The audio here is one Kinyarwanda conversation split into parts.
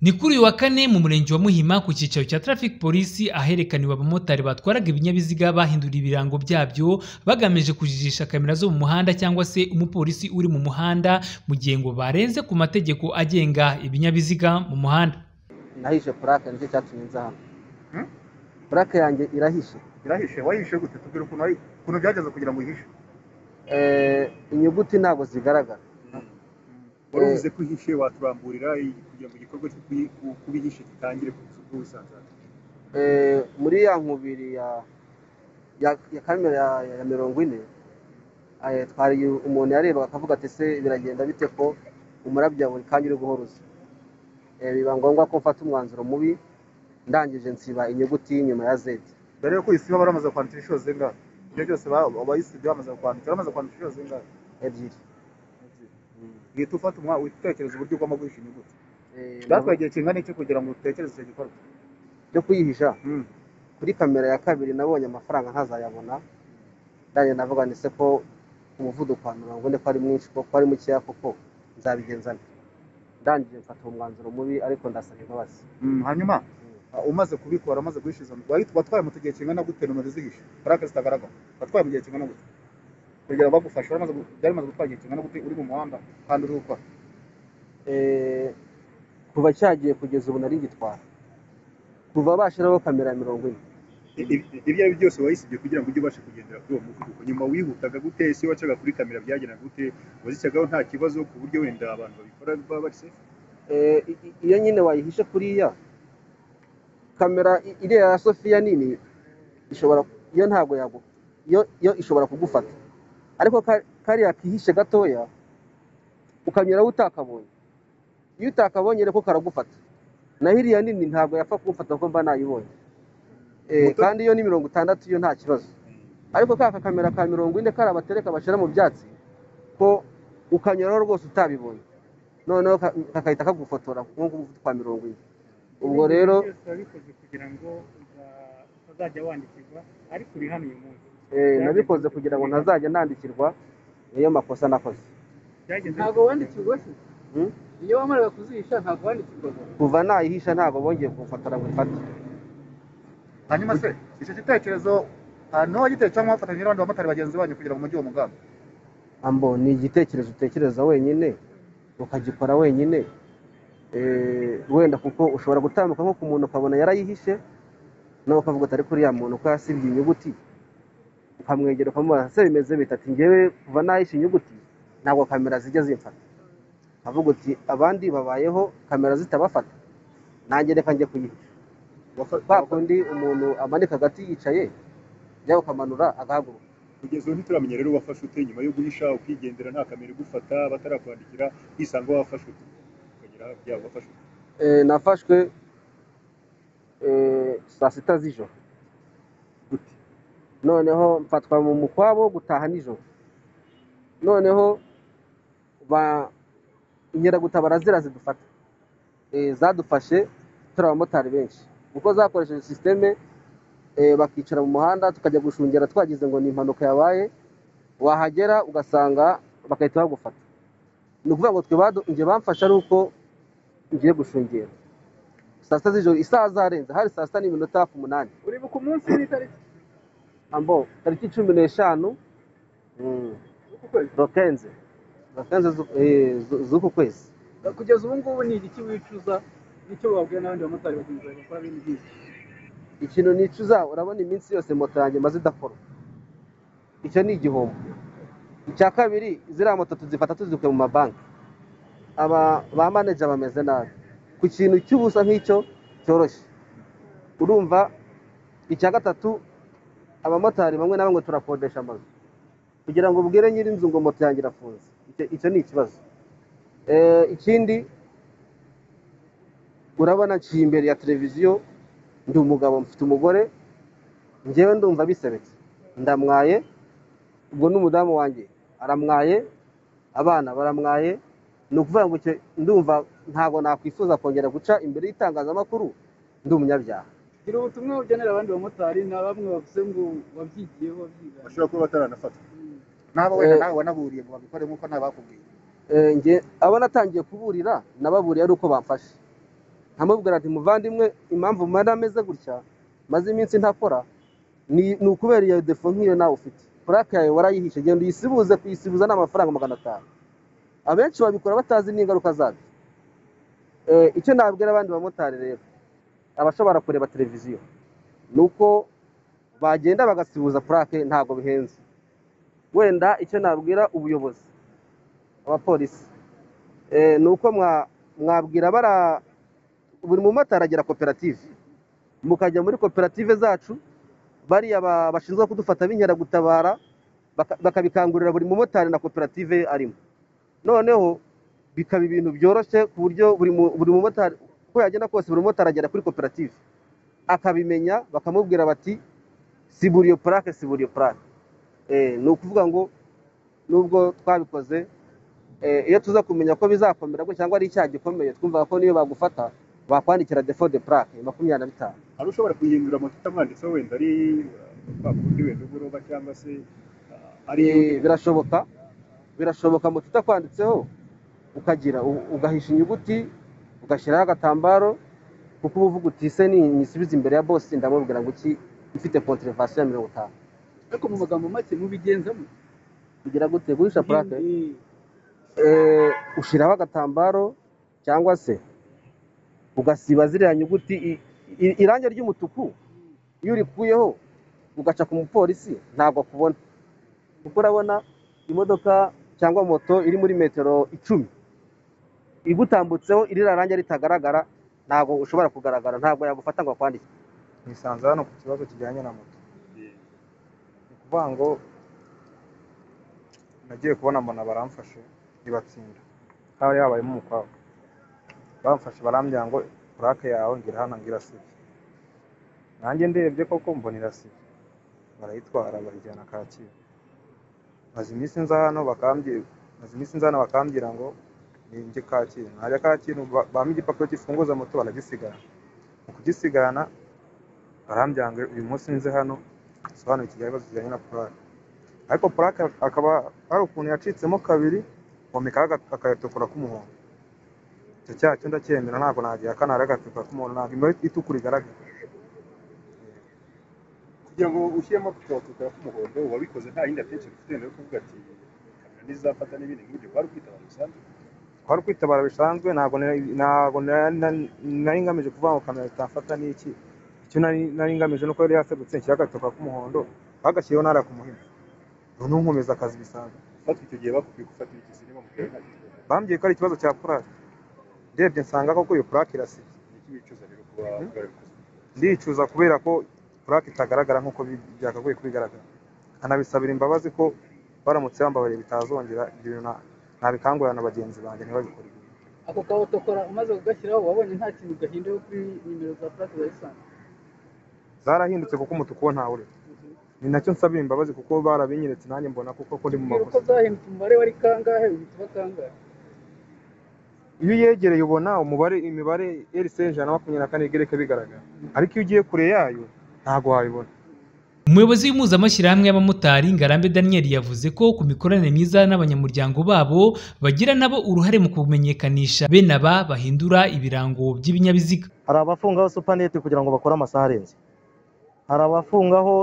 ni kuri uyu wa kane mu murenge wa muhima ku cyicaro cya traffic polisi aherekaniwe abamotari batwaraga ibinyabiziga bahinduriye ibirango byabyo bagamije kujijisha kamera zo mu muhanda cyangwa se umupolisi uri mu muhanda mu gihe ngo barenze ku mategeko agenga ibinyabiziga mu muhanda nahishe purake nicyo cyatumye nza hano purake yanjye irahishe irahishe wahishe gute tubwira ukuntu wayi- ukuntu byagenze kugira ngo uyihishe Eh, inyuguti ntabwo zigaragara wari uvuze ko uhishe waturamburira i- kugira ngo igikorwa cyo kuyi- ku- kubihisha gitangire ku isoko wisanzara Eh, muri ya nkubiri ya ya, ya kamera ya, ya- ya mirongo ine eh, twari umuntu yarebaga akavuga ati se biragenda bite ko umurabya buri kanya uri guhoruza Eh, biba ngombwa ko mfata umwanzuro mubi ndangije nsiba inyuguti y'inyuma ya zedi mbere yuko uyisiba baramaze kwandikira inshuro zingahe ibyo byose abayisibye bamaze kwandika baramaze kwandikira inshuro zingahe ebyiri uhita ufata umwanya utekereza uburyo ugomba guhisha inyuguti Eh, byatwaye igihe kingana iki kugira ngo utekereze icyo gikorwa byo kuyihisha kuri kamera ya kabiri nabonye amafaranga ntazayabona ndangije navuga ni se ko umuvuduko wa mirongo ine ko ari mwinshi ko ko ari mukeya koko nzabigenza nte ndangije mfata uwo mwanzuro mubi ariko ndasaba imbabazi Mm, hanyuma uh, umaze kubikora umaze guhishiza wahita watwaye moto igihe kingana gute nomero zihishe parake zitagaragara watwaye mu gihe kingana gute kugira ngo bagufashe waramaze gu- byari bimaze gutwara igihe kingana gute uri mu muhanda kandi uri gukora Eh, kuva cyagiye kugeza ubu nari ngitwara kuva bashyiraho kamera ya mirongo ine I- i- ibyo ari byo byose wayisibye kugira ngo ujye ubashe kugendera kuri uwo muvuduko nyuma wihutaga gute ese wacaga kuri kamera byagendaga gute wazishyagaho nta kibazo ku buryo wenda abantu babikora baba bari safe Eh, i- i- iyo nyine wayihishe kuriya kamera i- iriya ya sofiya nini ishobora iyo ntabwo yagu iyo iyo ishobora kugufata ariko ka- kariya kihishe gatoya ukanyuraho utakabonye iyo utakabonye rero ko karagufata naho iriya nini ntabwo yapfa kugufata kuko mba nayibonye Eh, Muto- kandi iyo ni mirongo itandatu yo nta kibazo ariko ka kamera ka mirongo ine kari abatereka bashyira mu byatsi ko ukanyuraho rwose utabibonye noneho ka- kakahita kagufotora nk'uko umuvuduko wa mirongo ine ubwo rero byose wabikoze kugira ngo uza- utazajya wandikirwa ariko uri hano uyu munsi eh, nabikoze kugira ngo ntazajya nandikirwa niyo makosa nakoze byagenze ntabwo wandikirwa se Hmm? iyo wamaraga kuzihisha ntabwo wandikirwaga kuva nayihisha ntabwo bongeye kugufotora ngo ifate hanyuma se icyo gitekerezo uh, niwe wagiteye cyangwa wafatanyije n'abandi bamotari bagenzi banyu kugira ngo mujye uwo mugambi ambo ni igitekerezo utekereza wenyine ukagikora wenyine Eh, wenda kuko ushobora gutambuka nko ku muntu ukabona yarayihishe nawe ukavuga atari kuri ya muntu ko yasibye inyuguti ukamwegera ukamubona se bimeze bita ati ngewe kuva nahishe inyuguti ntabwo kamera zijya zimfata ukavuga uti abandi babayeho kamera zitabafata nanjye reka njye kuyihisha Wafa- kwa kundi umuntu amanika agati yicaye njya ukamanura agahaguruka kugeza ubu ntituramenya rero wafashe ute nyuma yo guhisha ukigendera nta kamera igufata batarakwandikira hisanga wafashe ute ukagera hafi yabo wafashe ute Eh, nafashwe eh, saa sita z'ijoro noneho mfatwa mu mukwabo wo gutaha nijoro noneho ba inkeragutabara zira zidufata Eh, zadufashe turi abamotari benshi kuko zakoresheje sisiteme eh, bakicara mu muhanda tukajya gushungera twagize ngo ni impanuka yabaye wahagera ugasanga bagahita bagufata ni ukuvuga ngo twe badu- njye bamfashe ari uko ngiye gushungera saa sita z'ijoro isaha zarenze hari saa sita n'iminota hafi umunani uribuka umunsi n'itariki ambo tariki cumi n'eshanu mm, z'uku kwezi rokenze rokenze z'u- eh, z'u- z'uku kwezi kugeza ubu ngubu ni igiki wicuza nicyo wabwira n'abandi bamotari bagenzi bawe bakora bene iby'ibyo ikintu nicuza urabona iminsi yose moto yanjye maze idakora icyo ni igihombo icya kabiri ziriya moto tuzifata tuzikuye mu mabanki aba ba manager bameze nabi ku kintu cy'ubusa nk'icyo cyoroshye urumva icya gatatu abamotari bamwe na bamwe turakodesha amazu kugira ngo ubwire nyir'inzu ngo moto yanjye irafunze Icyo- icyo ni ikibazo Eh, ikindi urabona nshiye imbere ya televiziyo ndi umugabo mfite umugore njyewe ndumva bisebetse ndamwaye ubwo n'umudamu wanjye aramwaye abana baramwaye ni ukuvuga ngo icyo- ndumva ntabwo nakwifuza kongera guca imbere y'itangazamakuru ndi umunyabyaha gira ubutumwa ugenera abandi bamotari na bamwe bavuze ngo wabyigiyeho wabyiganye bashobora kuba bataranafata Mm. naba wenda Eh. nawe wanaburiye ngo babikore nk'uko nta bakubwiye Eh, njye abo natangiye kuburira nababuriye ari uko bamfashe nkamubwira ati muvandimwe impamvu mara ameze gutya maze iminsi ntakora ni ni ukubera iyo defo nk'iyo nawe ufite purake yawe warayihishe genda uyisibuze kuyisibuza ni amafaranga magana atanu abenshi babikora batazi n'ingaruka zabyo Eh, icyo nabwira abandi bamotari rero abashobora kureba televiziyo ni uko bagenda bagasibuza purake ntabwo bihenze wenda icyo nabwira ubuyobozi abapolisi Eh, ni uko mwa- mwabwira bara buri mumotari agira koperative mukajya muri koperative zacu bariya ba- bashinzwe kudufata b'inkeragutabara baka- bakabikangurira buri mumotari na koperative arimo noneho bikaba ibintu byoroshye ku buryo buri mu- buri mumotari uko yagenda kose buri mumotari agera kuri koperative akabimenya bakamubwira bati sibura iyo purake sibura iyo purake Eh, ni ukuvuga ngo nubwo twabikoze eh, iyo tuza kumenya ko bizakomera gutya cyangwa ari icyaha gikomeye twumva ko niyo bagufata bakwandikira defo de purake makumyabiri na bitanu hari ushobora kuyihindura moto itamwanditseho wenda ari urupapuro wenda ugoroba cyangwa se ah, ari Eh, birashoboka birashoboka moto itakwanditseho ukagira u- ugahisha inyuguti ugashyiraho agatambaro kuko uba uvuga uti ese ni nyisubiza imbere ya bosi ndamubwira ngo iki mfite kontrevasiyo ya mirongo itanu ariko mu magambo make mubigenzamo kugira gute guhisha purake Eh, eh, ushyiraho agatambaro cyangwa se ugasiba ziriya nyuguti i- i- irangi ry'umutuku iyo urikuyeho ugaca ku mupolisi ntabwo akubona kuko urabona imodoka cyangwa moto iri muri metero icumi igutambutseho irira rangi ritagaragara ntabwo ushobora kugaragara ntabwo yagufata ngo akwandike nisanze hano ku kibazo kijyanye na moto ni ukuvuga ngo nagiye kubona mbona baramfashe ntibatsinda haba yabayemo umukwabu bamfashe barambwira ngo purake yawe ngira hano ngira sibyo nanjye ndebye koko mbona irasibye barayitwara bayijyana kacyiru maze iminsi nza hano bakambwira maze iminsi nza hano bakambwira ngo ninjye kacyiru najya kacyiru ba- bampa igipapuro gifunguza moto baragisigarana mu kugisigarana barambwira ngo uyu munsi nze hano sobanura ikibazo kijyanye na purake ariko purake akaba hari ukuntu yacitsemo kabiri bomekaho aga- agatukura k'umuhondo icyo cyaha cyo ndacyemera ntabwo nagihakana hari agatukura k'umuhondo ntabwo imibare itukura igaragara kugira ngo ushyiremo tukabatukura k'umuhondo wabikoze nta yindi atenshi ufite wenda yo kuvuga ati kamera ntizafata n'ibindi nk'ibyo wari kwitaba bisanzwe twari kwitabara bisanzwe ntabwo nari- ntabwo nari nari- nari ngamije kuvuga ngo kamera itafata n'iki icyo nari nari ngamije nuko yari yaserutse nshyira agatukura k'umuhondo bagashyireho ntara ku muhima noneho nkomeza akazi bisanzwe ufatwa icyo gihe bakubwiye gufatira iki sinema mu gihe nta gikorwa bambwiye ko ari ikibazo cya purake ndebye nsanga koko iyo purake irasibye niki wicuza rero kuba warabikoze ndicuza kubera ko purake itagaragara nk'uko bi- byakagoye kubigaragara anabisabira imbabazi ko baramutse bambabariye bitazongera ibyo bintu na- nabikangurira na bagenzi banjye ntibabikore ako kawotokora umaze kugashyiraho wabonye nta kintu gahinduye kuri nimero za purake za lisansi zarahindutse kuko umutuku wo ntawe ureba ni nacyo nsabira imbabazi kuko barabinyeretse nanjye mbona kuko ko ndi mu mbwira uko makosa zahindutse umubare wari kangahe uhita uba kangahe iyo uyegereye ubona umubare imibare RC ijana na makumyabiri na kane igereka bigaragara ariko iyo ugiye kure yayo ntabwo wabibona umuyobozi w'impuzamashyirahamwe y'abamotari ngarambe daniel yavuze ko ku mikoranire myiza n'abanyamuryango babo bagira nabo uruhare mu kumenyekanisha bene aba bahindura ibirango by'ibinyabiziga hari abafungaho supanete kugira ngo bakore amasaha arenze hari abafungaho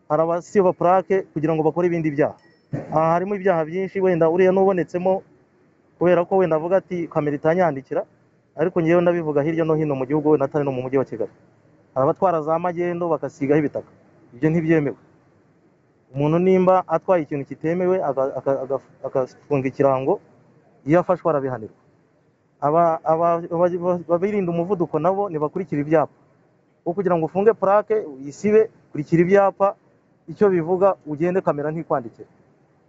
hari abasiba purake kugira ngo bakore ibindi byaha aha harimo ibyaha byinshi wenda uriya n'ubonetsemo kubera ko wenda avuga ati kamera itanyandikira ariko ngewe ndabivuga hirya no hino mu gihugu wenda atari no mu mujyi wa kigali hari abatwara za magendo bagasigaho ibitaka ibyo ntibyemewe umuntu nimba atwaye ikintu kitemewe aga- aga- aga- agafunga ikirango iyo afashwe arabihanirwa aba- aba- aba- ababirinda umuvuduko nabo ntibakurikira ibyapa wo kugira ngo ufunge purake uyisibe kurikira ibyapa icyo bivuga ugende kamera ntikwandikira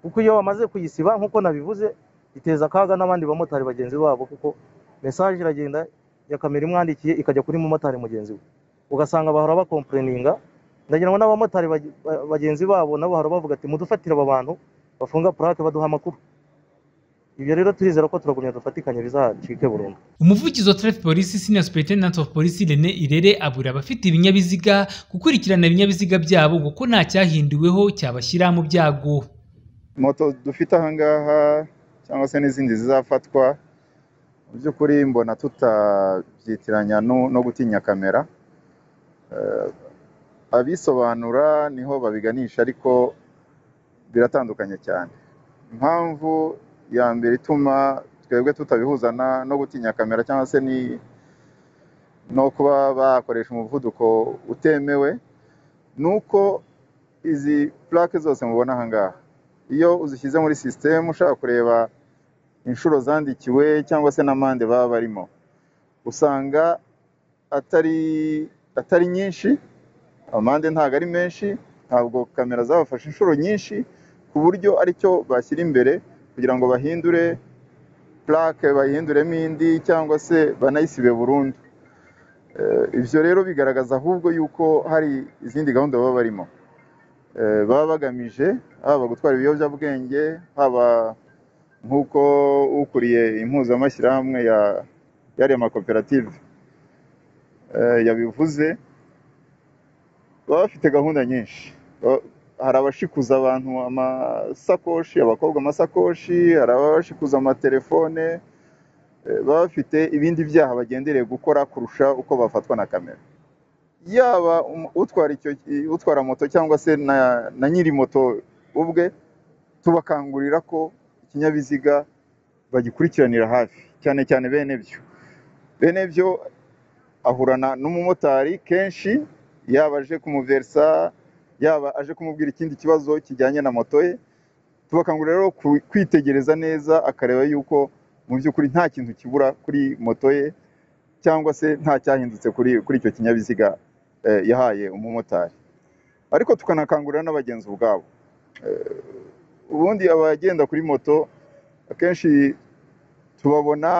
kuko iyo bamaze kuyisiba nk'uko nabivuze iteza akaga n'abandi bamotari bagenzi babo kuko mesaje iragenda ya kamera imwandikiye ikajya kuri mumotari mugenzi we ugasanga bahora bakompureninga ndagira ngo n'abamotari bage- ba- bagenzi babo nabo bahora bavuga ati mudufatire aba bantu bafunga purake baduha amakuru ibyo rero turizera ko turagumya dufatikanye bizacike burundu umuvugizi wa traffic polisi senior superintendent of police Rene Irere abura abafite ibinyabiziga gukurikirana ibinyabiziga byabo kuko nta cyahinduweho cyabashyira mu byago moto dufite ahangaha cyangwa se n'izindi zizafatwa mu by'ukuri mbona tutabyitiranya no no gutinya kamera Eh, abisobanura niho babiganisha ariko biratandukanye cyane impamvu ya mbere ituma twebwe tutabihuza na- no gutinya kamera cyangwa se ni no kuba bakoresha umuvuduko utemewe ni uko izi plaque zose mubona aha ngaha iyo uzishyize muri sisitemu ushaka kureba inshuro zandikiwe cyangwa se n'amande baba barimo usanga atari atari nyinshi amande ntabwo ari menshi ntabwo kamera zabafashe inshuro nyinshi ku buryo aricyo bashyira imbere kugira ngo bahindure plaque bahinduremo indi cyangwa se banayisibe burundu Eh, ibyo rero bigaragaza ahubwo yuko hari izindi gahunda baba barimo Eh, baba bagamije haba gutwara ibiyobyabwenge haba nk'uko ukuriye impuzamashyirahamwe ya yariya makoperative eh, yabivuze baba bafite gahunda nyinshi Ba- hari abashikuza abantu amasakoshi abakobwa amasakoshi hari abashikuza amatelefone eh, baba bafite ibindi byaha bagendereye gukora kurusha uko bafatwa na kamera yaba um- utwara icyo utwara moto cyangwa se na, na nyiri moto ubwe tubakangurira ko ikinyabiziga bagikurikiranira hafi cyane cyane bene byo bene byo ahurana n'umumotari kenshi yaba aje kumuverisa yaba aje kumubwira ikindi kibazo kijyanye na moto ye tubakangurira rero ku- kwitegereza neza akareba yuko mu by'ukuri nta kintu kibura kuri moto ye cyangwa se nta cyahindutse kuri kuri icyo kinyabiziga eh, yahaye umumotari ariko tukanakangurira n'abagenzi ubwabo ubundi abagenda kuri moto akenshi tubabona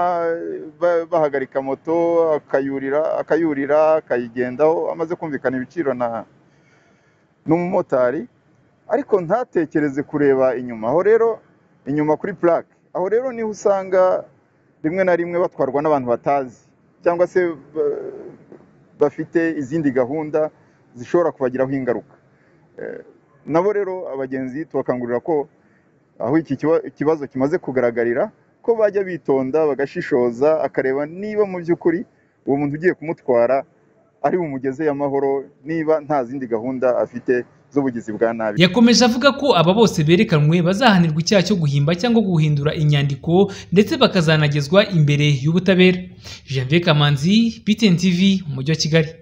ba- bahagarika moto akayurira akayurira akayigendaho amaze kumvikana ibiciro na n'umumotari ariko ntatekereze kureba inyuma aho rero inyuma kuri plaque aho rero niho usanga rimwe na rimwe batwarwa n'abantu batazi cyangwa se ba- bafite izindi gahunda zishobora kubagiraho ingaruka Eh, nabo rero abagenzi tubakangurira ko aho iki kiba- ikibazo kimaze kugaragarira ko bajya bitonda bagashishoza akareba niba mu by'ukuri uwo muntu ugiye kumutwara ari bumugeze y'amahoro niba nta zindi gahunda afite z'ubugizi bwa nabi yakomeje avuga ko aba bose berekanwe bazahanirwa icyaha cyo guhimba cyangwa guhindura inyandiko ndetse bakazanagezwa imbere y'ubutabera Janvier Kamanzi, BTN TV, mu mujyi wa Kigali